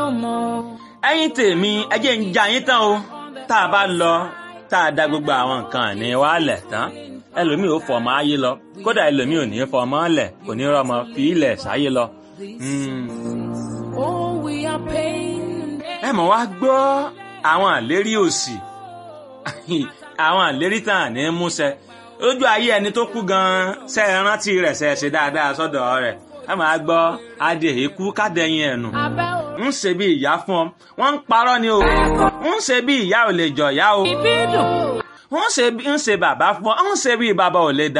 lọ́mọ. ẹ̀yin tèmi ẹ jẹ́ ń ja yín tán o tá a bá lọ tá a da gbogbo àwọn nǹkan ní wa lẹ̀ tán ẹlòmíì ò fọmọ ayé lọ kódà ẹlòmíì ò ní fọmọ lẹ̀ kò ní rọmọ fi ilẹ̀ sáyé lọ. Mm. Oh, we are pain. ẹ mọ̀ wá gbọ́ àwọn àlérí òsì àwọn àlérí tàn ní múṣẹ lójú ayé ẹni tó kú gan-an ṣe é rántí rẹ̀ ṣe é ṣe dáadáa sọ́dọ̀ rẹ̀ ẹ máa gbọ́ adé èkú kádẹ́yìn ẹ̀nù Abẹ́ o. ń ṣe bí ìyá fún ọ wọ́n ń parọ́ ni o ń ṣe bí ìyá ò lè jọ̀yà o Ìbídùn. ń ṣe bí ń ṣe bàbá fún ọ ń ṣe bí bàbá ò lè